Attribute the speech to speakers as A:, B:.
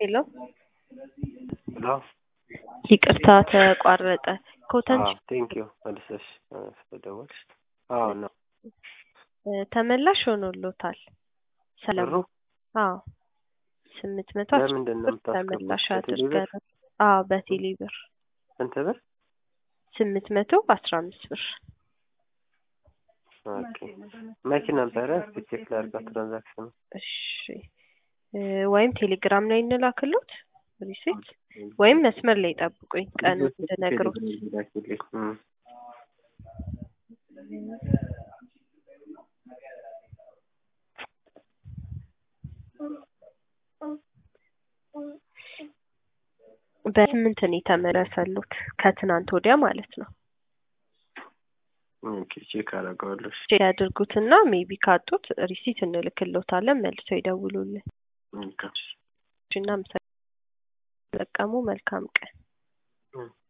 A: ሄሎ
B: ሄሎ
A: ይቅርታ ተቋረጠ። ኮተንች
B: ቴንክ ዩ መልሰሽ ስለደወልሽ። አዎ ነው
A: ተመላሽ ሆኖሎታል። ሰለሞን
B: ብሩ
A: አዎ ስምንት መቶ
B: ለምንድን ነው
A: ብር
B: የምታስገቡት?
A: ተመላሽ
B: በቴሌ ብር?
A: አድርገን አዎ በቴሌ ብር
B: ስንት ብር?
A: ስምንት መቶ አስራ አምስት ብር
B: ኦኬ መቼ ነበረ? እስኪ ቼክ ላድርጋ ትራንዛክሽኑ።
A: እሺ እ ወይም ቴሌግራም ላይ እንላክሎት ሪሲት ወይም መስመር ላይ ጠብቁኝ ቀኑን እንድነግሮት
B: እም።
A: በስምንት ነው የተመለሰሉት ከትናንት ወዲያ ማለት ነው።
B: ኦኬ ቼክ አደርገዋለሁ። እሺ።
A: ቼክ ያድርጉትና ሜቢ ካጡት ሪሲት እንልክሎታለን መልሰው ይደውሉልን።
B: ኦኬ።
A: እና ምሳ ጠቀሙ መልካም ቀን።
B: እም።